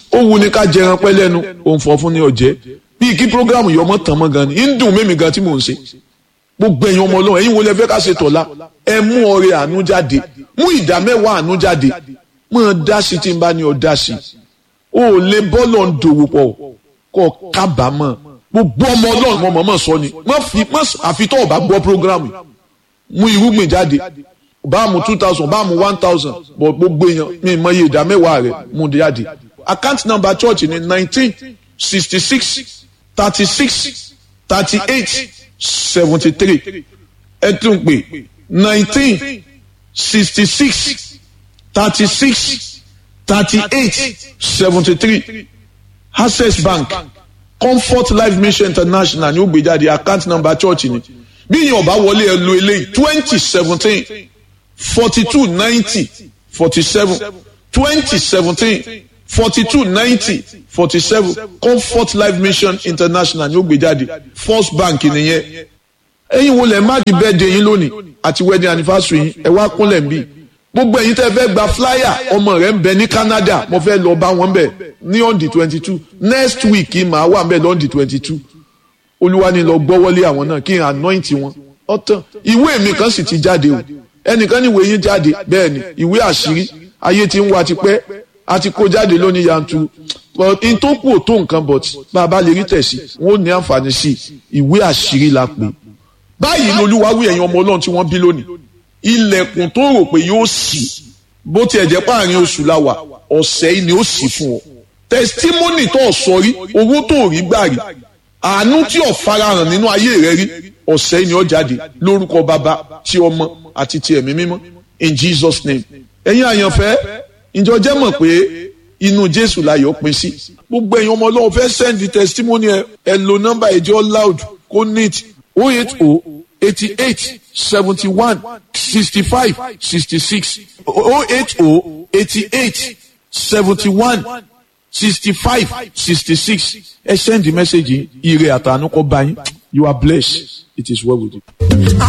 ó wu ni ká jẹran pẹ́ lẹ́nu òun fọ́ fún ní ọ̀jẹ́ bíi kí programu yọmọ tàn mọ́ gan ni ń dùn mẹ́mi gan tí mò ń ṣe gbogbo ẹ̀yin ọmọ ọlọ́run ẹ̀yin wo lẹ fẹ́ ká ṣe tọ̀la ẹ mú ọrẹ àánú jáde mú ìdá mẹ́wàá àánú jáde mọ́ dá sí tí n bá ní ọ dá sí o ò lè bọ́ọ̀lù ń dòwò pọ̀ kọ́ kábàámọ̀ gbogbo ọmọ ọlọ́run mọ̀ mọ̀ sọ ni má fi má àfitọ́ ọ̀bá gbọ́ programu mú irúgbìn jáde bá mu two thousand bá mu one thousand bọ̀ gbogbo èèyàn mi mọ iye ìdá mẹ́wàá rẹ̀ mú jáde account number church ni nineteen sixty six thirty six thirty eight seventy three ẹ tún pè nineteen sixty six thirty six thirty eight seventy three access bank comfort life mission international ni ó gbé jáde account number church ni bí yín ọba wọlé ẹ lo eléyìí twenty seventeen forty two ninety forty seven twenty seventeen forty two ninety forty seven comfort life mission international ni ó gbé jáde first bank nìyẹn ẹ̀yin wo lẹ má di birthday yín lónìí àti wedding anniversary yín ẹ wá kúnlẹ̀ ń bì gbogbo ẹ̀yin tẹ́ fẹ́ gba flyer ọmọ rẹ̀ ń bẹ ní Canada mo fẹ́ lọ bá wọn bẹ̀ ní on the twenty two next week màá wà bẹ̀ lọ́n the twenty two olúwa ni lọ gbọ́wọ́lé àwọn náà kí n anoint wọn ọ̀tàn ìwé mi kan sì ti jáde o ẹnìkan ní ìwé yín jáde bẹ́ẹ̀ ni ìwé àṣírí ayé ti ń wá tipẹ́ a ti kó jáde lónìí yanturu but n tó kù ò tó nǹkan but bá a bá lè rí tẹ̀sí wọn ò ní àǹfààní sí ìwé àṣírí la pè báyìí lolúwa wí ẹ̀yin ọmọ ọlọ́run tí wọ́n bí lónìí ilẹ̀kùn tó rò pé yóò ṣí bó tiẹ̀ jẹ́ páàrin oṣù la wà ọ̀sẹ̀ yìí ni ó ṣí fún ọ testimony tó sọ rí owó tó rí gbà rí àánú tí ò farahàn nínú ayé rẹ rí ọ̀sẹ̀ yìí ni ó jáde lórúkọ bàbá tí ọmọ àti ti ẹ̀mí mímọ́ in Jesus name ẹ̀yin àyànfẹ́ ìjọ jẹ́ mọ̀ pé inú Jésù láyọ̀ pín sí gbogbo ẹ̀yin ọmọ ọlọ́run fẹ́ send the testimony ẹ ẹ lo nọ́mbà ìjọ loud kó neat oh eight oh eighty eight seventy one sixty five sixty six oh eight oh eighty eight seventy one sixty five sixty six ẹ send the message yìí ire àtànú kọ bá yín you are blessed it is well with you.